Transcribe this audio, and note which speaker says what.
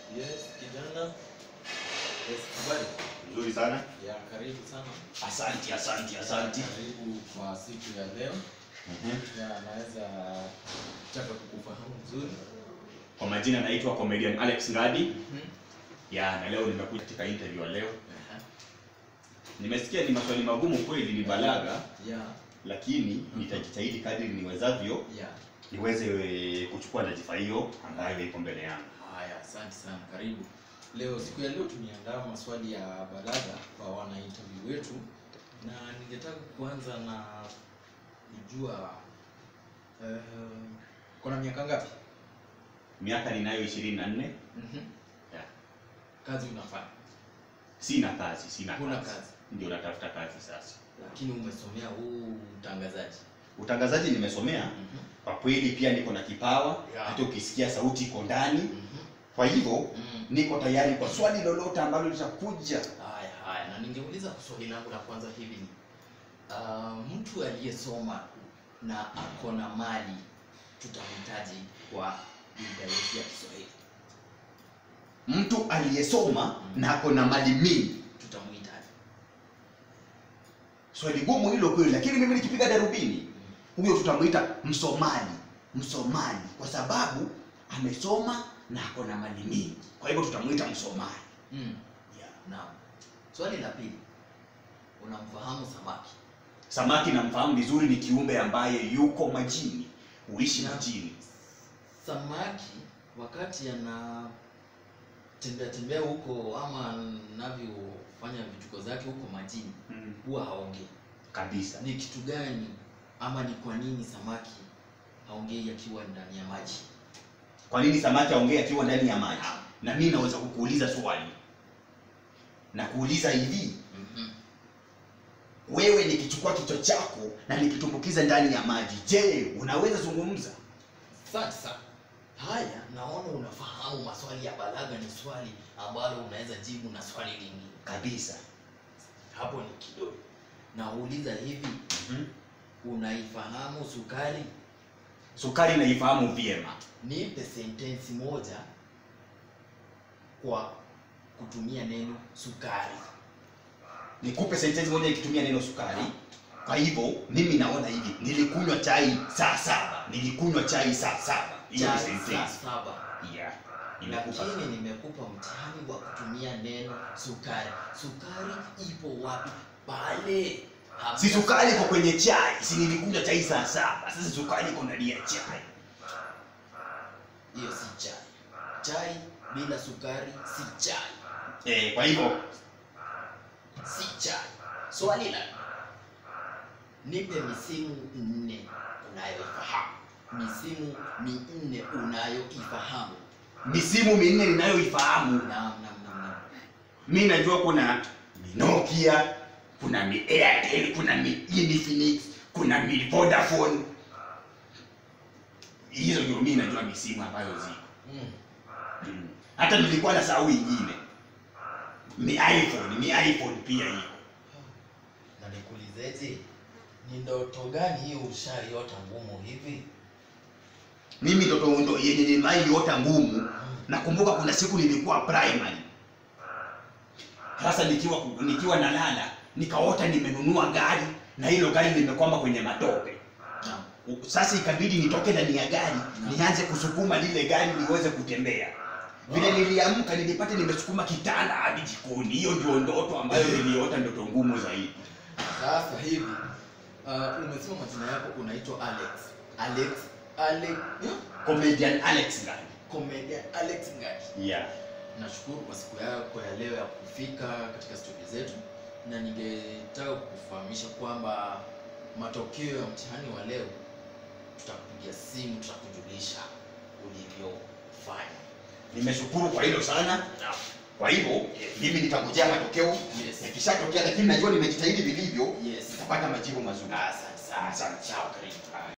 Speaker 1: Yes, kijana. Yes, habari.
Speaker 2: Nzuri sana.
Speaker 1: Ya, karibu sana.
Speaker 2: Asante, asante, asante.
Speaker 1: Karibu kwa siku ya leo.
Speaker 2: Mhm.
Speaker 1: Ya, naweza taka kukufahamu vizuri.
Speaker 2: Kwa majina naitwa comedian Alex Ngadi.
Speaker 1: Mhm.
Speaker 2: Ya, na leo nimekuja katika interview ya leo.
Speaker 1: Aha.
Speaker 2: Nimesikia ni maswali magumu kweli, ni balaga,
Speaker 1: Ya,
Speaker 2: lakini nitajitahidi kadri niwezavyo
Speaker 1: ya.
Speaker 2: niweze eh, kuchukua taarifa hiyo ambayo ipo mbele yangu.
Speaker 1: Haya, asante sana. Karibu. Leo siku ya leo tumeandaa maswali ya balaga kwa wana interview wetu na ningetaka kuanza na kujua uh, kuna miaka ngapi?
Speaker 2: Miaka ninayo 24.
Speaker 1: Mhm.
Speaker 2: Ya.
Speaker 1: Kazi unafanya
Speaker 2: Sina kazi, sina
Speaker 1: Huna
Speaker 2: kazi.
Speaker 1: kazi.
Speaker 2: Ndio natafuta kazi sasa.
Speaker 1: lakini umesomea huu utangazaji.
Speaker 2: Utangazaji nimesomea,
Speaker 1: Mhm.
Speaker 2: kwa kweli pia niko na kipawa,
Speaker 1: Ya.
Speaker 2: hata ukisikia sauti iko ndani.
Speaker 1: Mhm.
Speaker 2: Kwa hivyo
Speaker 1: Mm.
Speaker 2: niko tayari kwa swali lolote ambalo litakuja.
Speaker 1: Haya haya, na ningeuliza swali langu la kwanza hivi ni uh, mtu aliyesoma na ako na mali tutamhitaji kwa lugha yetu ya Kiswahili,
Speaker 2: Mtu aliyesoma na ako na mali mingi,
Speaker 1: tutamhitaji
Speaker 2: swali gumu hilo kweli, lakini mimi nikipiga darubini, huyo tutamwita msomaji. Msomaji kwa sababu amesoma na ako na mali mingi, kwa hivyo tutamwita msomaji.
Speaker 1: mm.
Speaker 2: Yeah.
Speaker 1: Naam. Swali la pili, unamfahamu samaki?
Speaker 2: Samaki namfahamu vizuri, ni kiumbe ambaye yuko majini, huishi
Speaker 1: Na-
Speaker 2: majini.
Speaker 1: Samaki wakati ana tembea tembea huko ama anavyofanya vituko zake huko majini
Speaker 2: Mm.
Speaker 1: huwa haongei.
Speaker 2: Kabisa.
Speaker 1: Ni kitu gani ama ni kwa nini samaki haongei akiwa ndani ya maji?
Speaker 2: Kwa nini samaki aongee akiwa ndani ya maji? Na mimi naweza kukuuliza swali na kuuliza hivi,
Speaker 1: Mhm.
Speaker 2: wewe nikichukua kichwa chako na nikitumbukiza ndani ya maji, je, unaweza zungumza?
Speaker 1: Asante sana. Haya, naona unafahamu maswali ya balaga ni swali ambalo unaweza jibu na swali lingine.
Speaker 2: Kabisa.
Speaker 1: Hapo ni kidogo. Nauliza hivi,
Speaker 2: Mhm.
Speaker 1: unaifahamu sukari?
Speaker 2: Sukari naifahamu vyema.
Speaker 1: Nipe sentensi moja kwa kutumia neno sukari.
Speaker 2: Nikupe sentensi moja ikitumia neno sukari. Kwa hivyo mimi naona hivi, nilikunywa chai saa saba, nilikunywa chai saa saba. Hiyo ni
Speaker 1: Chai saa
Speaker 2: sentensi.
Speaker 1: saba.
Speaker 2: Yeah. Nimekupa.
Speaker 1: Lakini nimekupa mtihani wa kutumia neno sukari. Sukari ipo wapi? Pale. Hamna
Speaker 2: Si sukari iko kwenye chai, si nilikunywa chai saa saba. Sasa sukari iko ndani ya chai.
Speaker 1: Hiyo si chai. Chai bila sukari si chai.
Speaker 2: Eh, kwa hivyo
Speaker 1: Si chai. Swali la nipe misimu nne unayoifahamu. Misimu minne unayoifahamu.
Speaker 2: misimu minne ninayoifahamu
Speaker 1: Naam, naam, naam, naam.
Speaker 2: mi najua kuna mi Nokia, kuna mi Airtel, kuna mi Infinix, kuna mi Vodafone. Hizo ndio mi najua misimu ambayo ziko.
Speaker 1: Mm.
Speaker 2: Mm. Hata nilikuwa na sahau ingine. Mi iPhone, mi iPhone pia iko.
Speaker 1: Na nikuulizeje? Ni ndoto gani hiyo ushaiota ngumu hivi?
Speaker 2: Mimi ndoto ndo yenye nimaiota ngumu. Nakumbuka kuna siku nilikuwa primary. Sasa nikiwa nikiwa nalala, nikaota nimenunua gari na hilo gari limekwama kwenye matope.
Speaker 1: Naam.
Speaker 2: Sasa ikabidi nitoke ndani ya gari nianze kusukuma lile gari liweze kutembea. Vile niliamka nilipata nimesukuma kitanda hadi jikoni. Hiyo ndio ndoto ambayo niliota, ndoto ngumu zaidi.
Speaker 1: Sasa hivi uh, umesema majina yako unaitwa Alex. Alex Alex yeah?
Speaker 2: Comedian Alex Ngani.
Speaker 1: Comedian Alex Ngati.
Speaker 2: Yeah.
Speaker 1: Nashukuru kwa siku yako ya leo ya kufika katika studio zetu, na ningetaka kukufahamisha kwamba matokeo ya mtihani wa leo tutakupigia simu, tutakujulisha ulivyofanya.
Speaker 2: Nimeshukuru kwa hilo sana. Kwa hivyo mimi nitakujia matokeo
Speaker 1: Yes.
Speaker 2: yakishatokea, lakini najua nimejitahidi vilivyo,
Speaker 1: Yes.
Speaker 2: nitapata majibu mazuri.
Speaker 1: Asante sana.
Speaker 2: Asante.
Speaker 1: Sawa, karibu.